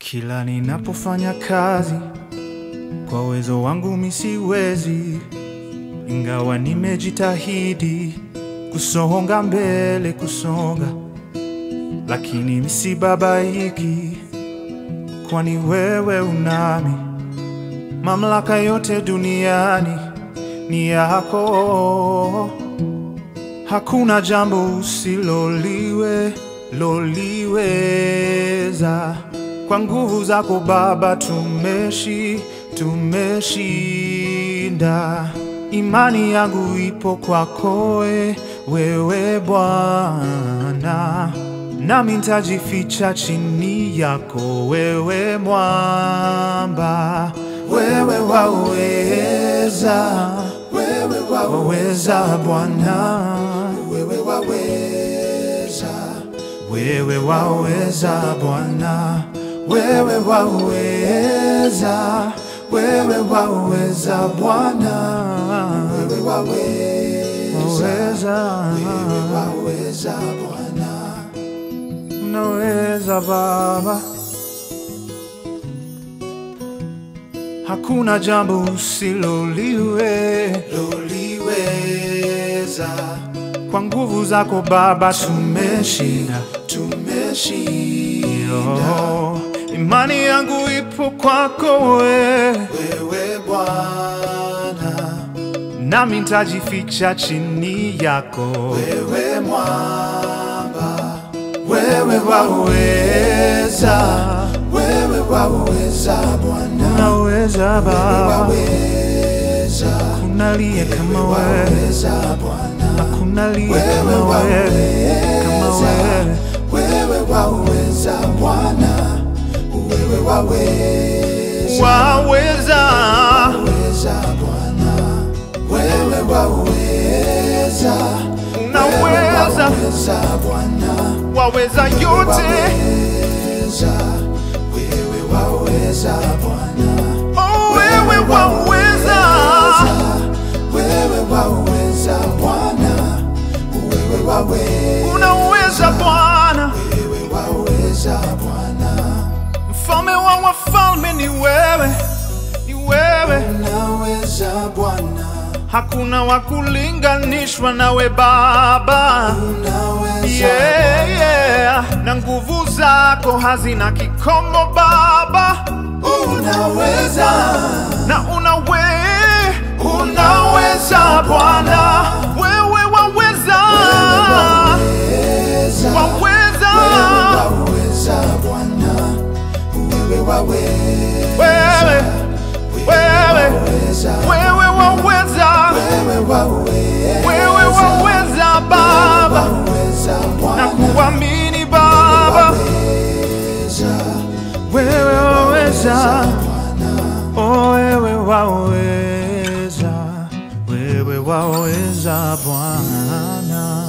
Kila ninapofanya kazi kwa uwezo wangu mi siwezi, ingawa nimejitahidi kusonga mbele, kusonga, lakini misibabaiki, kwani wewe unami. Mamlaka yote duniani ni yako, hakuna jambo usiloliwe loliweza. Kwa nguvu zako Baba tumeshi tumeshinda. Imani yangu ipo kwako we- wewe Bwana, nami nitajificha chini yako wewe mwamba. Wewe waweza, wewe waweza Bwana, wewe waweza wewe waweza Bwana, wewe waweza, wewe waweza Bwana, wewe waweza, wewe waweza Bwana, unaweza Baba, hakuna jambo usiloliwe loliweza. Kwa nguvu zako Baba tumeshinda, tumeshinda. Imani yangu ipo kwako wewe, wewe Bwana, nami nitajificha chini yako wewe mwamba, wewe waweza, wewe waweza Bwana, unaweza Baba, kuna liye kama wewe hakuna liye kama wewe, kama wewe. Wewe waweza Bwana, wewe waweza Waweza, weza Bwana, wewe waweza unaweza, weza Bwana, waweza yote. weza wewe waweza Bwana, Oh, wewe waweza, wewe waweza Bwana, wewe waweza unaweza Bwana, wewe waweza Bwana, mfalme wa wafalme ni wewe, ni wewe, unaweza Bwana, hakuna wa kulinganishwa nawe Baba. unaweza Yeah, yeah. Na nguvu zako hazina kikomo Baba. unaweza na unawe unaweza Bwana, wewe waweza, waweza waweza waweza Bwana, wewe waweza wewe, wewe, waweza wewe waweza, wewe waweza wewe waweza Baba, waweza na Bwana, kuamini Baba, waweza wewe waweza, oh, wewe waweza, wewe waweza Bwana.